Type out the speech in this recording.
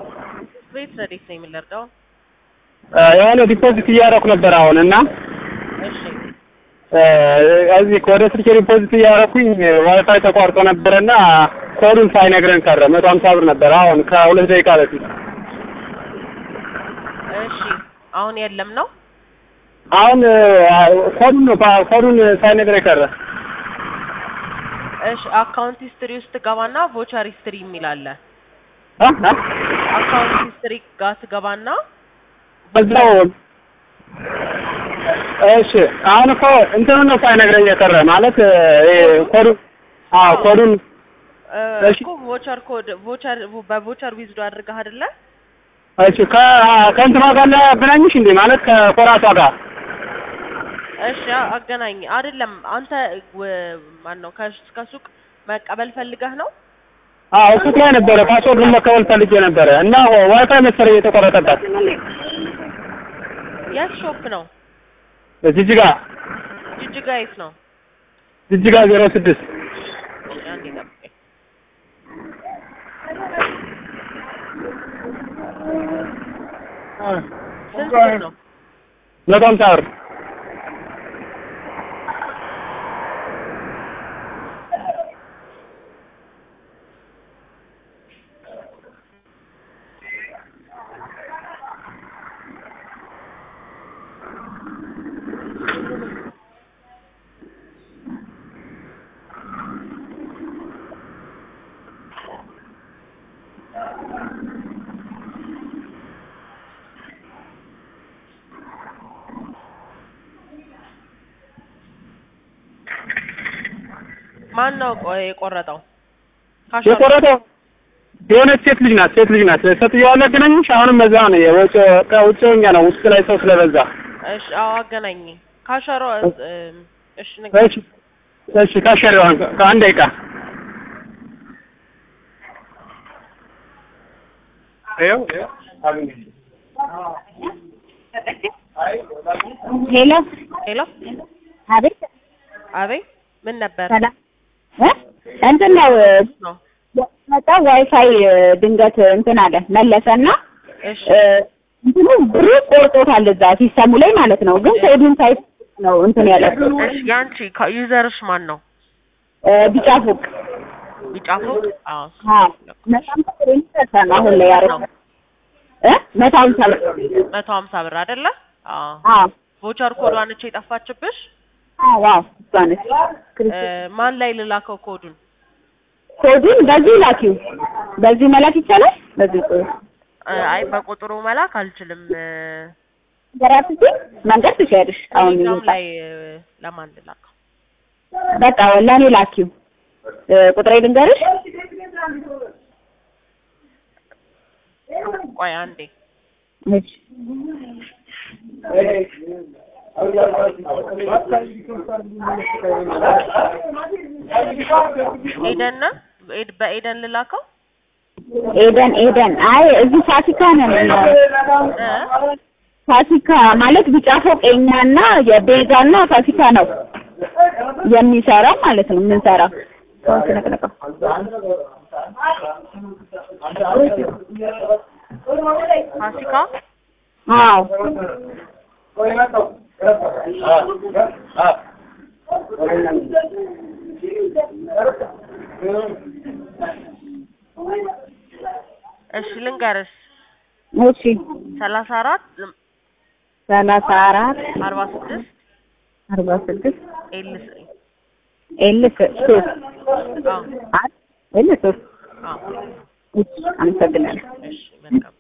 ቤት ረዴት ነው የምንለርደው? የሆነ ዲፖዚት እያደረኩ ነበር አሁን እና እሺ እዚህ ወደ ስልኬ ዲፖዚት እያደረኩኝ ዋይፋይ ተቋርጦ ነበረና ኮዱን ሳይነግረን ቀረ። መቶ ሀምሳ ብር ነበር አሁን ከሁለት ደቂቃ በፊት። እሺ አሁን የለም ነው? አሁን ኮዱን ነው ኮዱን ሳይነግረኝ ቀረ። እሺ አካውንት ሂስትሪ ውስጥ ትገባና ቮቸር ሂስትሪ የሚል አለ። አ አ አካውንት ሂስትሪ ጋር ትገባና በዛው እሺ አሁን እኮ እንትኑን ነው ሳይነግረኝ የቀረ ማለት ይሄ ኮዱ አዎ ኮዱን እ፣ እሺ። እኮ ቮቸር ኮድ ቮቸር በቮቸር ዊዝዶ አድርገህ አይደለ? እሺ ከ ከእንትኗ ጋር ላገናኝሽ እንዴ ማለት ከኮራቷ ጋር እሺ አ- አገናኝ አይደለም አንተ ማን ነው ከሱቅ መቀበል ፈልገህ ነው? አዎ ሱቅ ላይ ነበረ ፓስወርዱን መቀበል ፈልጌ ነበረ እና ዋይፋይ መሰለኝ የተቆረጠባት የት ሾፕ ነው? ጅጅጋ ጅጅጋ የት ነው? ጅጅጋ ዜሮ ስድስት እሺ፣ አንዴ ጠብቀኝ። ስንት ብር ነው? መቶ ሀምሳ ብር ማን ነው ቆ- የቆረጠው? ካሸሩ የቆረጠው የሆነች ሴት ልጅ ናት ሴት ልጅ ናት ሴትዮዋ ላገናኝሽ አሁንም እዛ ነው የውጭ ከውጭ ሆኛ ነው ውስጥ ላይ ሰው ስለበዛ እሺ፣ አዎ አገናኝ። ካሸሮ እ፣ እሺ ንገረኝ። እሺ እሺ ካሸሪዋን ከአንድ ደቂቃ ይኸው ይኸው አግኝቼ ሄሎ ሄሎ፣ አቤት አቤት፣ ምን ነበር ሰላም እ እንትን ነው ነው? መጣ ዋይፋይ ድንገት እንትን አለ መለሰና እሺ እ፣ እንትኑ ብሩ ቆርጦታል እዛ ሲስተሙ ላይ ማለት ነው። ግን ኮዱን ሳይ ነው እንትን ያለ እሺ፣ ያንቺ ካ- ዩዘርሽ ማን ነው? እ፣ ቢጫ ፎቅ ቢጫ ፎቅ? አዎ አዎ በጣም ጥሩ ነው አሁን ላይ ያረው እ መቶ ሀምሳ ብር መቶ ሀምሳ ብር አይደለ? አዎ አዎ ቮቸር ኮዷን እቺ የጠፋችብሽ አዎ አዎ እሷ ነች። እ፣ ማን ላይ ልላከው ኮዱን? ኮዱን በዚህ ላኪው በዚህ መላክ ይቻላል። በዚህ ቁ እ፣ አይ በቁጥሩ መላክ አልችልም። እ፣ ገራት መንገድ ትችያለሽ። አሁን ቴሌግራም ይወጣል። ላይ እ፣ ለማን ልላከው? በቃ ለእኔ ላኪው እ፣ ቁጥሬ ልንገርሽ ቆይ አንዴ እሺ ኤደን ነው? ኤድ- በኤደን ልላከው? ኤደን ኤደን አይ እዚህ ፋሲካ ነን እ? ፋሲካ ማለት ቢጫ ፎቅ የኛና የቤዛና ፋሲካ ነው የሚሰራው ማለት ነው የምንሰራው ሰው ስለቀለቀው ፋሲካ አዎ እሺ ልንገርሽ እሺ ሰላሳ አራት ሰላሳ አራት አርባ ስድስት አርባ ስድስት ኤልስ ኤል ሶስት አዎ ኤል ሶስት አዎ እሺ አመሰግናለሁ እሺ መልካም